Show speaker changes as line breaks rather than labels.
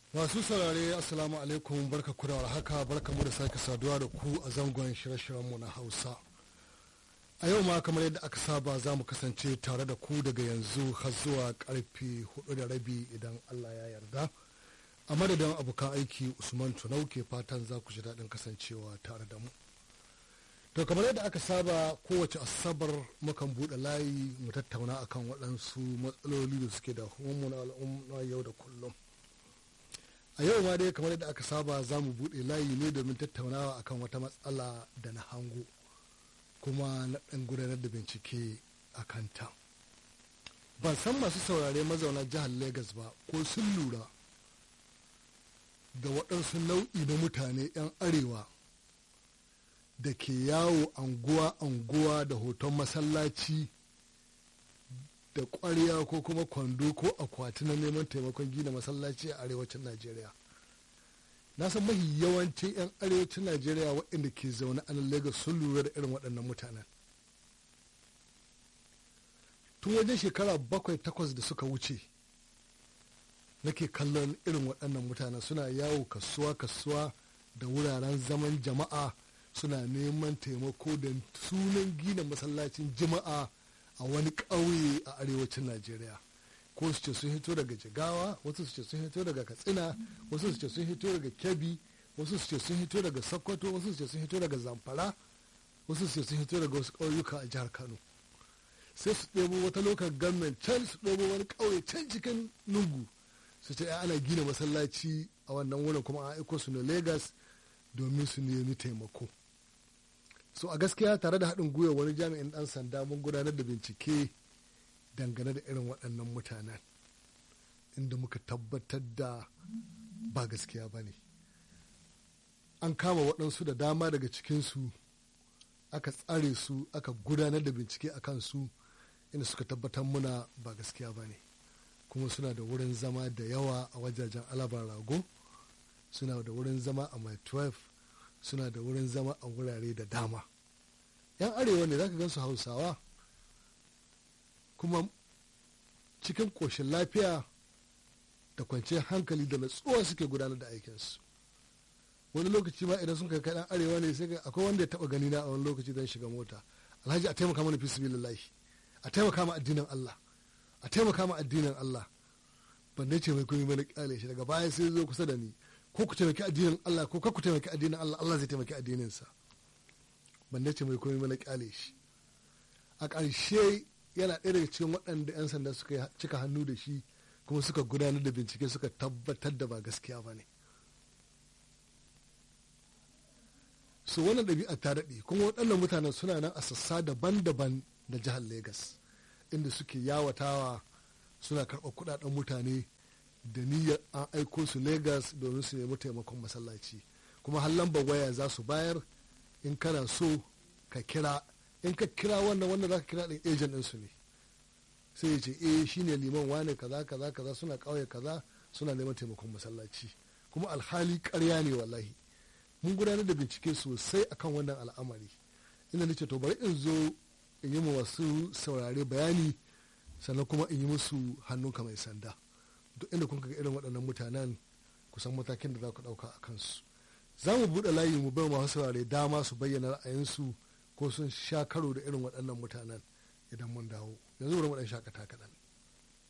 masu saurare assalamu alaikum barka ku da haka barka mu da sake saduwa da ku a zangon shirye-shiryenmu na hausa a yau ma kamar yadda aka saba za mu kasance tare da ku daga yanzu har zuwa karfe hudu da rabi idan allah ya yarda a madadin abokan aiki usman tunau ke fatan za ku ji daɗin kasancewa tare da mu to kamar yadda aka saba kowace asabar mukan buɗe layi mu tattauna akan waɗansu matsaloli da suke da mu na al'umma yau da kullum a yau ma dai kamar yadda aka saba za mu buɗe layi ne domin tattaunawa akan wata matsala da na hango kuma na ɗan gudanar da bincike a kanta ban san masu saurare mazauna jihar Legas ba ko sun lura da waɗansu nau'i na mutane 'yan arewa da ke yawo anguwa-anguwa da hoton masallaci da ƙwarya ko kuma kwando ko akwati na neman taimakon gina masallaci a arewacin najeriya na san mahi yawancin 'yan arewacin najeriya waɗanda ke zaune a nan lagos sun lura da irin waɗannan mutanen tun wajen shekara bakwai takwas da suka wuce nake kallon irin waɗannan mutanen suna yawo kasuwa kasuwa da wuraren zaman jama'a suna neman taimako da sunan gina masallacin jima'a a wani ƙauye a arewacin najeriya ko su ce sun hito daga jigawa wasu su ce sun hito daga katsina wasu su ce sun hito daga kebbi wasu su ce sun hito daga sokoto wasu su ce sun hito daga zamfara wasu su ce sun hito daga wasu ƙauyuka a jihar kano sai su ɗebo wata lokal government can su ɗebo wani ƙauye can cikin lungu su ce ana gina masallaci a wannan wurin kuma an aiko su na lagos domin su nemi taimako so a gaskiya tare da haɗin gwiwa wani jami'in ɗan sanda mun gudanar da bincike dangane da irin waɗannan mutanen inda muka tabbatar da ba gaskiya ba ne an kama waɗansu da dama daga cikinsu aka tsare su aka gudanar da bincike a kansu inda suka tabbatar muna ba gaskiya ba ne kuma suna da wurin zama da yawa a wajajen alabar rago suna da wurin zama a my 12 suna da wurin zama a wurare da dama yan arewa ne za ka gansu hausawa kuma cikin ƙoshin lafiya da kwanciyar hankali da natsuwa suke gudanar da aikinsu wani lokaci ma idan sun kai ɗan arewa ne sai akwai wanda ya taɓa gani na a wani lokaci don shiga mota alhaji a taimaka mana fi sabilillahi a taimaka ma addinin Allah a taimaka ma addinin Allah ban dai ce mai kuma mana kyale shi daga baya sai zo kusa da ni ko ku taimaki addinin Allah ko ku taimaki addinin Allah Allah zai taimaki addininsa ban dace mai komai mana kyale shi a ƙarshe yana ɗaya daga cikin waɗanda 'yan sanda suka cika hannu da shi kuma suka gudanar da bincike suka tabbatar da ba gaskiya ba ne so wannan ɗabi'a ta daɗe kuma waɗannan mutanen suna nan a sassa daban-daban da jihar Legas inda suke yawatawa suna karɓar kuɗaɗen mutane da niyyar an aiko su Legas domin su nemi taimakon masallaci kuma har lambar waya za su bayar in kana so ka kira in ka kira wannan wanda za ka kira ɗin ejen ɗinsu ne sai ya ce eh shine liman wane kaza kaza kaza suna ƙauye kaza suna neman taimakon masallaci kuma alhali ƙarya ne wallahi mun gudanar da bincike sosai akan wannan al'amari inda nace to bari in zo in yi wasu saurare bayani sannan kuma in yi musu hannunka mai sanda duk inda kun ga irin waɗannan mutanen kusan matakin da za ku ɗauka a kansu za mu buɗe layi mu bai masu saurare dama su bayyana ra'ayinsu ko sun sha karo da irin waɗannan mutanen idan mun dawo yanzu bari mu ɗan shakata kaɗan